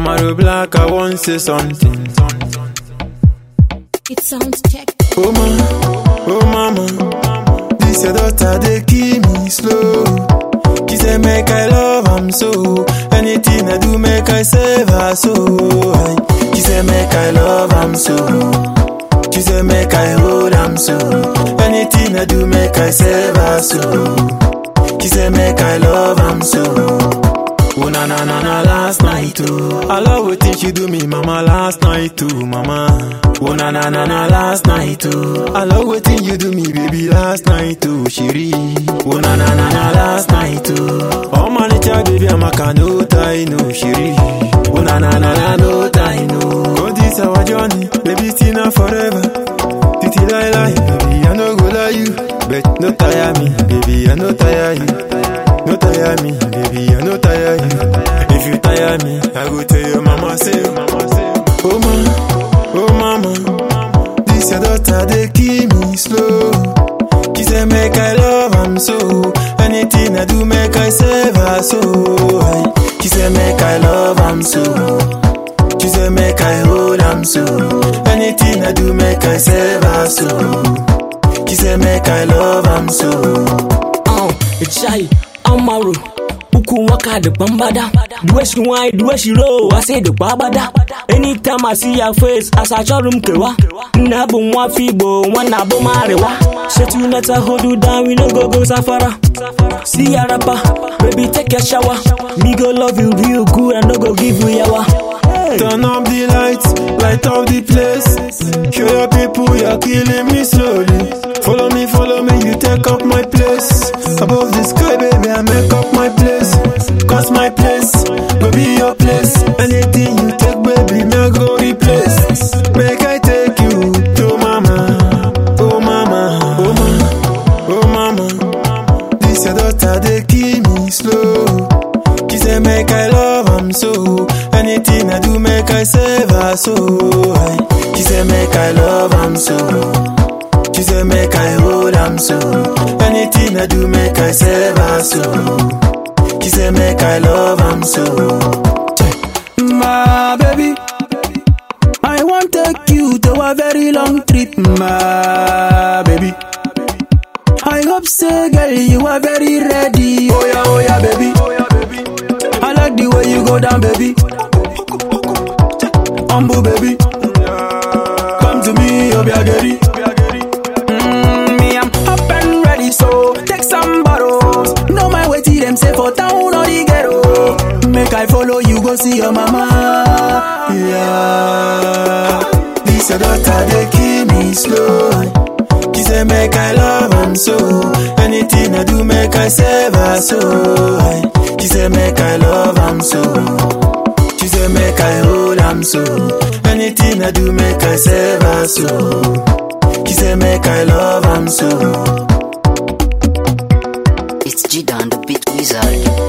Camaro black, I want say something. It sounds check. Oh mama, oh mama, this your daughter they keep me slow. She say make I love am so, anything I do make I save her so. Aye. She say make I love am so, she say make I hold am so, anything I do make I save her so. She say make I love am so. Oh na na na na last night too. I love wetin she do me, mama last night too, mama. Oh na na na na last night too. I love wetin you do me, baby last night too, Shiri. Oh na na na na last night too. Oh my nature, baby, I'm a can no tie no, Shiri. Oh na na na na no tie no. Go this our journey, baby still not forever. Titi lie lie, baby I no go lie you, but no tire me, baby I no tire you. No tire me, baby, I no tire you. If you tire me, I go tell your mama say, mama say, oh mama, oh mama, this your daughter they keep me slow. She say make I love am so, anything I do make I save her so. Aye. She say make I love am so, she say make I hold am so, anything I do make I save her so. She say make I love am so. Oh, Jai, Amaru. Uku waka the bambada. The way she whine, the way she roll, I say the babada. Anytime I see her face, as I show them kewa. Nabu mwa fibo, wana bo marewa. Set you let her hold you down, we no go go safara. See ya rapper, baby take a shower. Me go love you real good, and no go give you yawa. Hey. Turn up the lights, light up the place. Show your people you're killing me slowly. Follow me, follow me, you take up my place. Above the sky, baby, I make up my place. Cause my place will be your place. Anything you take, baby, me I go replace. Make I take you to mama, oh mama, oh mama, oh mama. This your daughter, they keep me slow. She say make I love am so. Anything I do make I save her so. Aye. She say make I love am so. She say make I hold am so. Anything I do make I save her so. She say make I love am so. My baby, I want take you to a very long trip, my baby. I hope so, girl, you are very ready. Oh yeah, oh yeah, baby. I like the way you go down, baby. Humble, baby. Come to me, Obiageri. Mm, me, I'm up and ready, so take some bottles. No my way till them say for town or the ghetto. Make I follow you, go see your mama. Yeah. This your daughter, they keep me slow. She say make I love am so. Anything I do make I save her so. Aye. She say make I love am so. She say make I hold am so. Anything I do make I save her so. She say make I love am so. It's G Dan, the beat wizard.